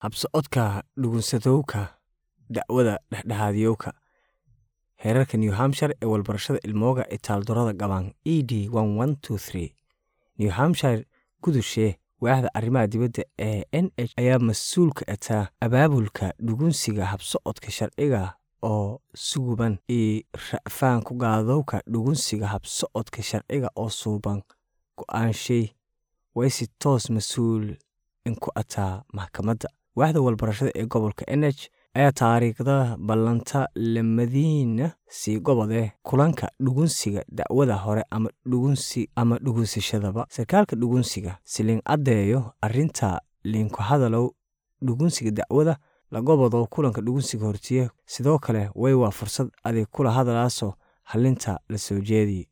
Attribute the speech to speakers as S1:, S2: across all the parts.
S1: habsocodka dhugunsadowga dacwada dhexdhexaadiyowga heerarka new hampshire ee walbarashada ilmooga itaaldorada gabaan e d new hampshire gudushe waaxda arrimaha dibadda ee n h ayaa mas-uulka ataa abaabulka dhugunsiga habsocodka sharciga oo suguban iyo ra'faan ku gaadowka dhugunsiga habsocodka sharciga oo suuban go-aanshay way si toos mas-uul inku ataa maxkamadda waaxda walbarashada ee gobolka n h ayaa taariikhda ballanta lamadiina sii gobodee kulanka dhugunsiga dacwada hore ama dhugunsi ama dhugunsashadaba sarkaalka dhugunsiga si liin caddeeyo arrinta liinku hadalow dhugunsiga dacwada la gobodo kulanka dhugunsiga hortiye sidoo kale way waa fursad adig kula hadalaasoo hallinta la soo jeediye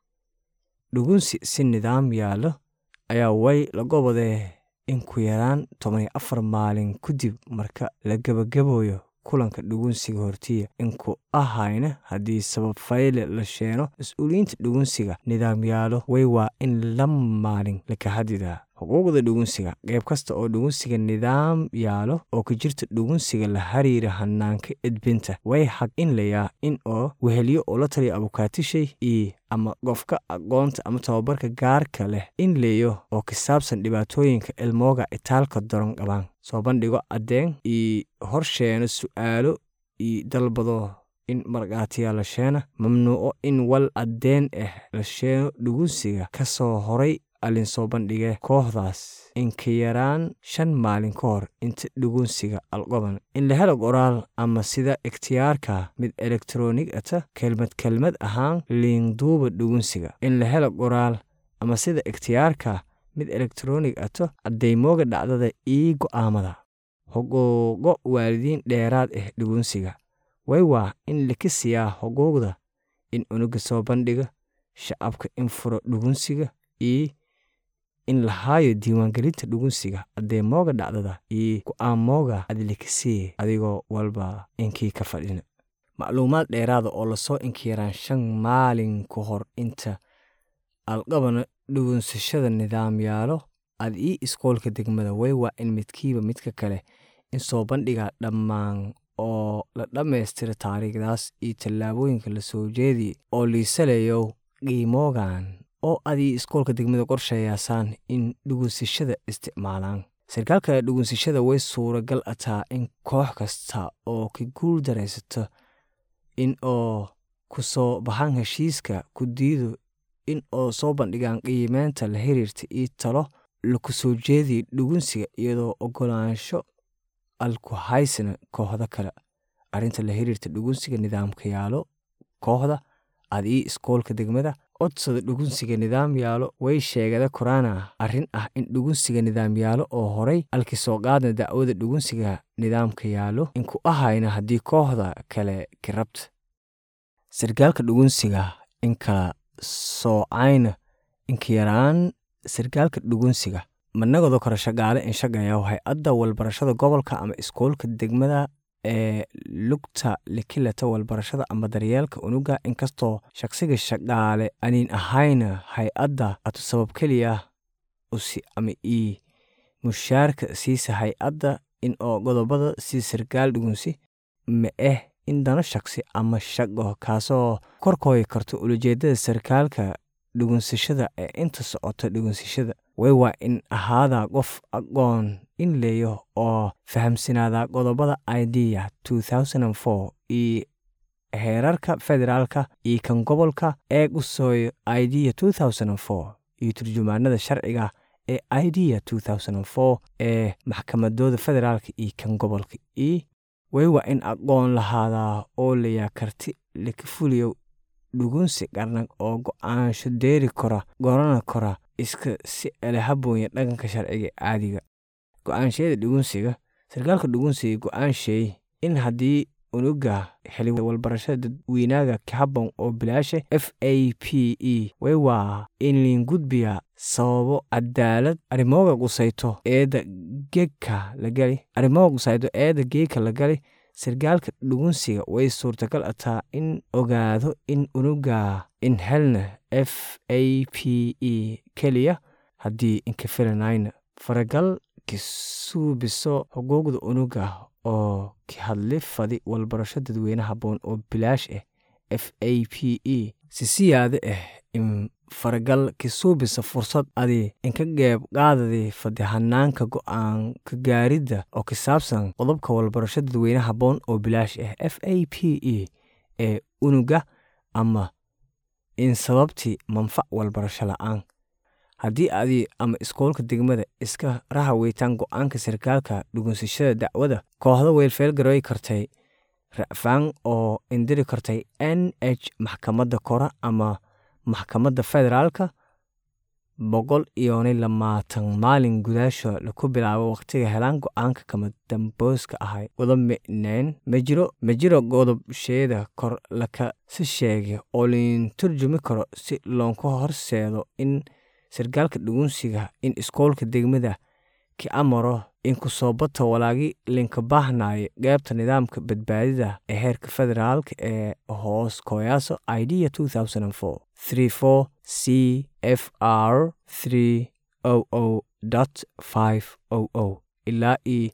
S1: dhugunsi si nidaam yaallo ayaa way la gobodee in ku yaraan toban iyo afar maalin kadib marka la gebagaboyo kulanka dhugunsiga hortiya inku ahayna haddii sabab fayle la sheeno mas-uuliyiinta dhugunsiga nidaamyaalo way waa in la maalin laka hadidaa xuquuqda dhugunsiga qeyb kasta oo dhugunsiga nidaam yaalo oo ka jirta dhugunsiga la hariira hanaanka edbinta way xaq in layaa in oo weheliyo oo la taliya abukaatishay iyo ama qofka aqoonta ama tababarka gaarka leh in leeyo oo ka saabsan dhibaatooyinka ilmooga itaalka daron qabaan soo bandhigo caddeen iyo horsheeno su'aalo iyo dalbado in markhaatiyaa la sheena mamnuuco in wal caddeen ah la sheeno dhugunsiga ka soo horay allin soo bandhigee kooxdaas inka yaraan shan maalin ka hor inta dhugunsiga alqoban in la helo qoraal ama sida ikhtiyaarka mid elektronig ata kelmad kelmad ahaan liinduuba dhugunsiga in la helo qoraal ama sida ikhtiyaarka mid elektronig ato caddaymooga dhacdada ii go'aamada xuquuqo waalidiin dheeraad ah dhugunsiga way waa in laka siyaa xuquuqda in unuga soo bandhiga shacabka in furo dhugunsiga iyo in lahaayo diiwaangelinta dhugunsiga addeemooga dhacdada iyo go'aamooga adlikasiye adigoo walba inkii ka fadhina macluumaad dheeraada oo lasoo inkiyaraan shan maalin ka hor inta alqabana dhugunsashada nidaamyaalo ad ii iskoolka degmada way waa in midkiiba midka kale in soo bandhiga dhammaan oo la dhammaystira taariikhdaas iyo tallaabooyinka la soo jeediye oo liisalayo qiimoogan oo adii iskoolka degmada qorshayaasaan in dhugunsashada isticmaalaan sarkaalka dhugunsashada way suuragal ataa in koox kasta oo ka guul daraysato in oo ku soo baxaan heshiiska ku diido in oo soo bandhigaan qiimeynta la xiriirta iyo talo laku soo jeediya dhugunsiga iyadoo ogolaansho alku haysana kooxda kale arrinta la xiriirta dhugunsiga nidaamka yaalo kooxda ad ii iskoolka degmada codsada dhugunsiga nidaam yaalo way sheegada koraana arrin ah in dhugunsiga nidaam yaalo oo horay alki soo qaadna dacwada dhugunsiga nidaamka yaalo inku ahayna haddii kooxda kale ka rabta sarkaalka dhugunsiga in kala soocayna inka yaraan sarkaalka dhugunsiga managodo kore shaqaale in shaqeeya hay-adda walbarashada gobolka ama iskoolka degmada ee lugta likilata walbarashada ama daryeelka unuga inkastoo shaqsiga shaqaale aniin ahayna hay-adda atu sabab keliya usi ama ii mushaarka siisa hay-adda in oo godobada si sarkaal dhugunsi ma ah in dano shaqsi ama shaqo kaasoo korkooyi karto ulajeedada sarkaalka dhugunsashada ee inta socota dhugunsashada way waa in ahaadaa qof aqoon in leeyo oo fahamsanaada qodobada idea iyo heerarka federaalka iyo kan gobolka ee qusooyo idea iyo turjumaanada sharciga ee idea ee maxkamadooda federaalka iyo kan gobolka iyo way waa in aqoon lahaadaa oo layaa karti laka fuliyo dhugunsi qarnag oo go-aansho deeri kora gorana kora iska si elehaboonya dhaqanka sharciga caadiga go-aanshayada dhugunsiga sarkaalka dhugunsiga go-aanshay in haddii unuga xili walbarashada dadweynaaga ka habboon oo bilaasha f a p e way waa in liin gudbiya sababo cadaalad arrimooga qusayto eedda geegka la gali arrimooga qusayto eedda geegka la gali sarkaalka dhugunsiga way suurtagal ataa in ogaado in unuga in helna f a p e keliya haddii inka filanayna faragal kisuubiso xuquuqda unuga oo ka hadli fadi walbarasho dadweyne haboon oo bilaash ah f a p e si siyaada ah in faragal kisuubisa fursad adi inka geeb qaadadi fadi hanaanka go-aan ka gaaridda oo ka saabsan qodobka walbarasho dadweyne haboon oo bilaash ah f a p e ee unuga ama in sababtii manfac walbarasho la-aan haddii adi ama iskoolka degmada iska rahaweytaan go-aanka sarkaalka dhugunsashada dacwada kooxda weylfeelgaroy kartay racfaan oo indiri kartay n h maxkamadda kore ama maxkamadda federaalka boqol iyonay lamaatan maalin gudaasho laku bilaabo wakhtiga helaan go-aanka kama dambooska ahay wada micneen majiro majiro godobsheeda kor laka si sheegay oo liin turjumi karo si loonka horseedo in sarkaalka dhugunsiga in iskoolka degmada ki amaro in kusoo bata walaagi linka baahnayo qeybta nidaamka badbaadida ee heerka federaalka ee hoos kooyaaso idea c f r ilaa e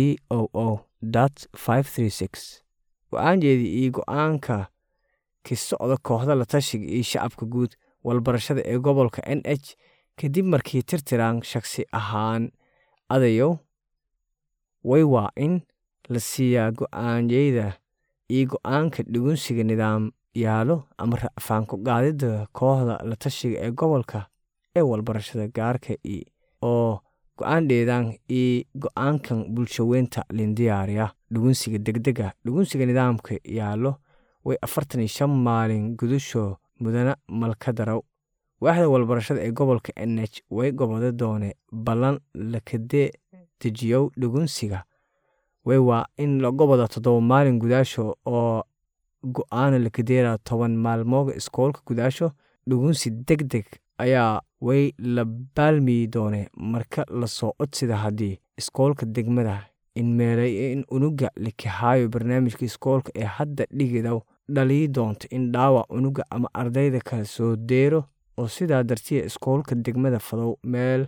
S1: go-aanjeedii iyo go-aanka ki socda kooxda la tashiga iyo shacabka guud walbarashada ee gobolka n h kadib markii tirtiraan shakhsi ahaan adayow way waa in la siiyaa go-aanyeyda iyo go-aanka dhugunsiga nidaam yaalo ama racfaanku qaadidda kooxda la tashiga ee gobolka ee walbarashada gaarka oo go-aan dheedaan iyo go-aankan bulshaweynta lindiyaariya dhugunsiga degdega dhugunsiga nidaamka yaalo way afartan iyo shan maalin gudasho mudana malkadarow waaxda walbarashada ee gobolka n h way gobode doone ballan lakadee dejiyow dhugunsiga way waa in la goboda toddoba maalin gudaasho oo go-aana lakadeera toban maalmooga iskoolka gudaasho dhugunsi deg deg ayaa way la baalmiyi doone marka lasoo codsida haddii iskoolka degmada in meelay in unuga likahaayo barnaamijka iskoolka ee hadda dhigidow dhalii doonto in dhaawac unuga ama ardayda kale soo deero oo sidaa dartiya iskoolka degmada fadow meel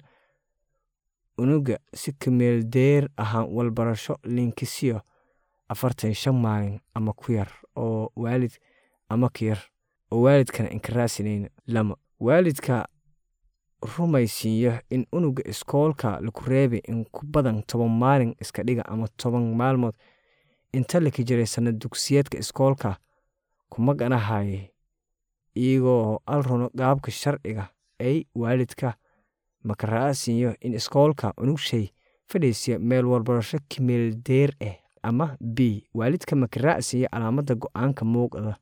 S1: unuga si kameel deer ahaan walbarasho linkisiyo afartan shan maalin ama ku yar oo waalid ama ka yar oo waalidkana inkaraasinayn lama waalidka rumaysiiyo in unuga iskoolka laku reebay in ku badan toban maalin iska dhiga ama toban maalmood inta laka jiray sanad dugsiyeedka iskoolka kuma ganahaye iyagoo alruno qaabka sharciga ay waalidka makara'asiiyo in iskoolka unugshay fadhiisiya meel walbarasho kimeel deer ah ama b waalidka makara'siiya calaamadda go-aanka muuqda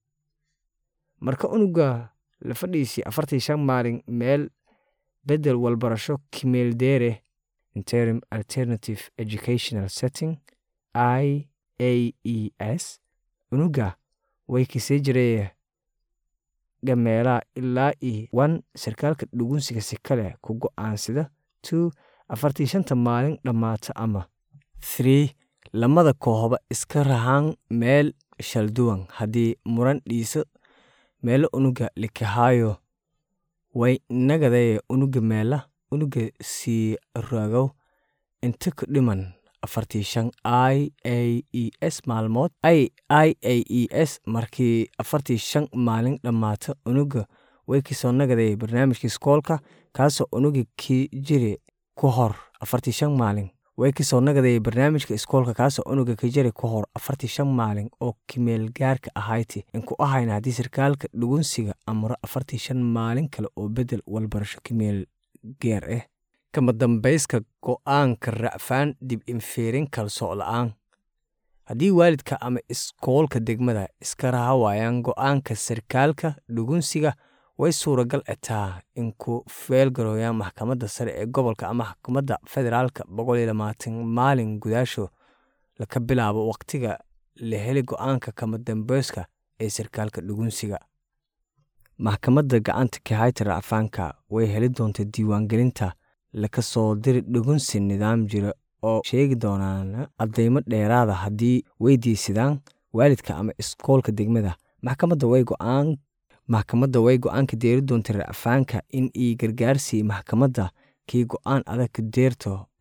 S1: marka unuga la fadhiisiya afartan shan maalin meel bedel walbarasho kimeel deereh interim alternative educational setting i a e s unuga way kasii jiraya gameelaha ilaa iyo one sarkaalka dhugunsiga si kale ku go-aansida two afartii shanta maalin dhammaata ama three lamada kooxba iska rahaan meel shalduwan haddii muran dhiiso meelo unuga likahaayo way nagadaya unuga meela unuga sii ragow inta ku dhiman afartii shan i a e s maalmood i i a e s markii afartii shan maalin dhammaata unuga way kasoo nagadaya barnaamijka iskoolka kaasoo unuga ki jiri ku hor afartii shan maalin way kasoo nagadaya barnaamijka iskoolka kaasoo unuga ka jiri ku hor afartii shan maalin oo kimeel gaarka ahayti inku ahayna haddii sarkaalka dhugunsiga amro afartii shan maalin kale oo bedel walbarasho kimeel geer ah kama dambayska go-aanka racfaan dib infiirin kalsoo la-aan haddii waalidka ama iskoolka degmada iska raha waayaan go-aanka sarkaalka dhugunsiga way suuragal etaa in ku feelgarooyaan maxkamadda sare ee gobolka ama maxkamadda federaalka boqol iyo labaatan maalin gudaasho laka bilaabo wakhtiga la heli go-aanka kama dambayska ee sarkaalka dhugunsiga maxkamadda gacanta kahayta racfaanka way heli doonta diiwaangelinta laka soo diri dhugunsi nidaam jira oo sheegi doonaan caddaymo dheeraada haddii weydiisadaan waalidka ama iskoolka degmada maxkamadda way go-aan maxkamadda way go-aanka deeri doonta racfaanka in ii gargaarsiiya maxkamadda kii go-aan adag ka deerto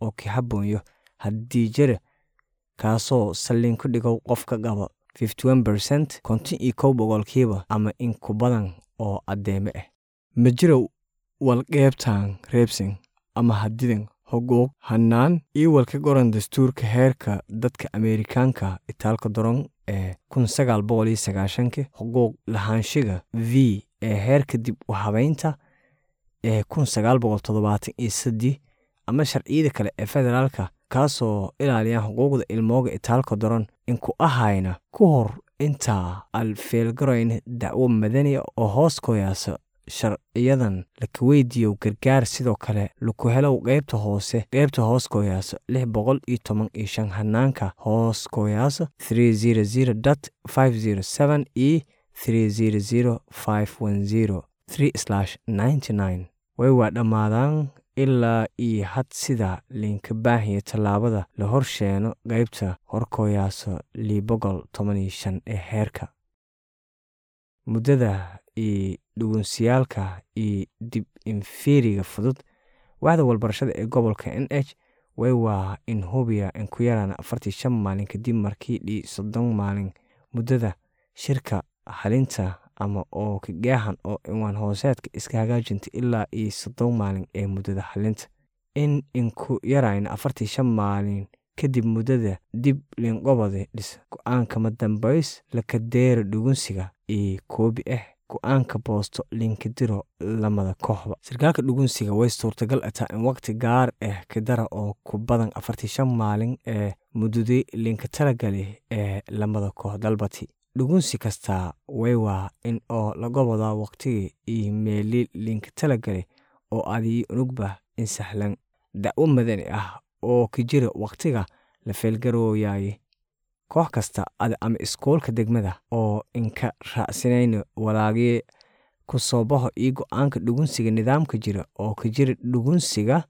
S1: oo ka habboonyo haddii jira kaasoo sallin ku dhigow qofka qaba percent konton iyo kow boqolkiiba ama in ku badan oo addeeme ah ma jiro walqeybtan reebsin ama hadidan xuquuq hannaan iyo walka goran dastuurka heerka dadka ameerikaanka itaalka daron ee kun sagaal boqol iyo sagaashanka xuquuq lahaanshiga v ee heerka dib u habeynta ee kun sagaal boqol toddobaatan iyo saddex ama sharciyada kale ee federaalka kaasoo ilaaliyaan xuquuqda ilmooga itaalka daron inku ahayna ku hor intaa al feelgaroyn dacwo madaniya oo hoos koyaasa sharciyadan laka weydiiyo gargaar sidoo kale laku helow qeybta hoose qeybta hoos kooyaasa lix boqol iyo toban iyo shan hanaanka hoos kooyaasa three zero zero dot five zero seven iyo three zero zero five one zero three slash ninety nine way waa dhammaadaan ilaa iyo had sida liinka baahiya tallaabada la horsheeno qeybta horkooyaasa lii boqol toban iyo shan ee heerka muddada iyo dhugunsiyaalka iyo dib inferiga fudud waxda walbarashada ee gobolka n h way waa in hubiya in ku yaraan afartii shan maalin kadib markii dhii soddon maalin muddada shirka halinta ama oo kagaahan oo ciwaan hooseedka iska hagaajinta ilaa iyo soddon maalin ee muddada halinta in inku yarayn afartii shan maalin kadib muddada dib liinqobode dhis go-aankama dambays lakadeera dhugunsiga iyo koobi ah go-aanka boosto liinkadiro lamada kooxba sarkaalka dhugunsiga way suurtagal ataa in waqti gaar ah kadara oo ku badan afartii shan maalin ee muddadii liinka talagali ee lamada koox dalbati dhugunsi kastaa way waa in oo laga wadaa waqtigii iyo meeli liinka talagali oo adii unugba in sahlan dacwo madani ah oo ka jira waqtiga la feelgarooyaye koox kasta ada ama iskoolka degmada oo inka raacsanayna walaagii ku soo baxo iyo go-aanka dhugunsiga nidaamka jira oo ka jira dhugunsiga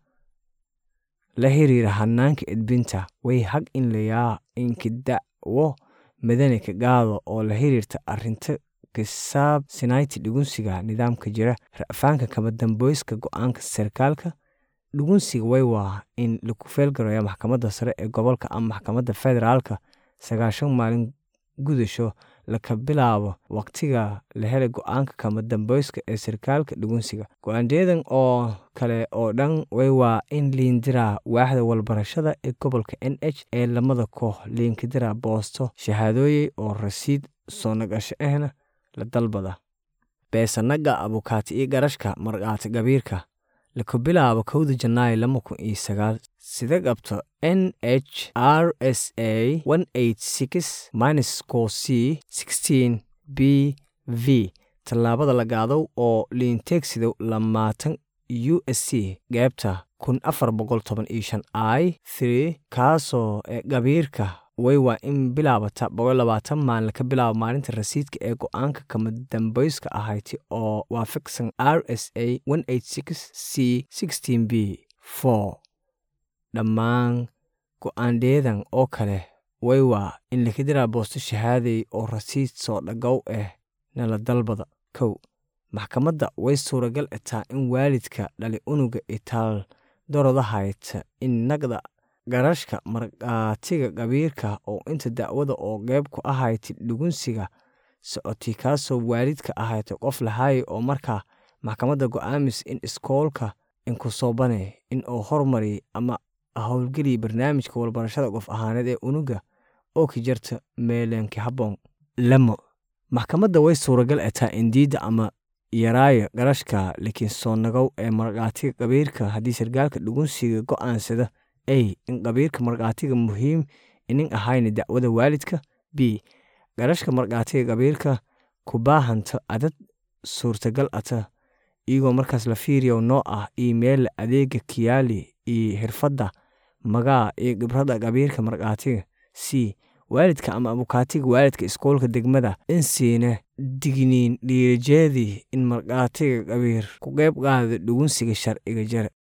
S1: la xiriira hanaanka edbinta way hag in layaa inka dacwo madani ka qaado oo la xiriirta arinta kisaab sinayti dhugunsiga nidaamka jira ra'faanka kama damboyska go-aanka sarkaalka dhugunsiga way waa in laku feelgaraya maxkamadda sare ee gobolka ama maxkamadda federaalka sagaashan maalin gudasho laka bilaabo waqtiga la helay go-aanka kama damboyska ee sarkaalka dhugunsiga go-aandeedan oo kale oo dhan way waa in liindiraa waaxda walbarashada ee gobolka n h ee lamada koox liinkadiraa boosto shahaadooyey oo rasiid soo nagasho ahna la dalbada beesanaga abukaati iyo garashka markaati gabiirka laka bilaabo kowda janaayo lama kun iyo sagaal sida qabto n h r s a minus co c sixteen b v tallaabada lagaadow oo liinteegsidow lamaatan u s c geebta kun afar boqol toban iyo shan i three kaasoo gabiirka way waa in bilaabata boqol labaatan maalin ka bilaabo maalinta rasiidka ee go-aanka kama dambayska ahayti oo waafaqsan r s a c sixteen b four dhammaan go-aandeedan oo kale way waa in lakadiraa boosto shahaaday oo rasiid soo dhagow ah nala dalbada kow maxkamadda way suuragal ataa in waalidka dhali unuga itaal doroda hayta in nagda garashka markaatiga qabiirka oo inta dacwada oo qeyb ku ahayti dhugunsiga socotay kaasoo waalidka ahayta qof lahaaya oo markaa maxkamadda go-aamis in iskoolka inku soo bane in uu hormariy ama howlgeliya barnaamijka walbarashada qof ahaaneed ee unuga oo ka jarta meelenka habboon lamo maxkamadda way suuragal ataa in diidda ama yaraayo garashka laakiin soo nagow ee markaatiga qabiirka haddii sarkaalka dhugunsiga go-aansada a in qabiirka markaatiga muhiim inin ahayna dacwada waalidka b garashka markaatiga qabiirka ku baahanta adad suurtagal ata iyagoo markaas la fiiriyo noo ah iimeella adeega kiyaali iyo xirfadda magaa iyo khibrada qabiirka markaatiga c waalidka ama abukaatiga waalidka iskoolka degmada in siina digniin dhiirijeedii in markaatiga qabiir ku qeyb qaada dhugunsiga sharciga jare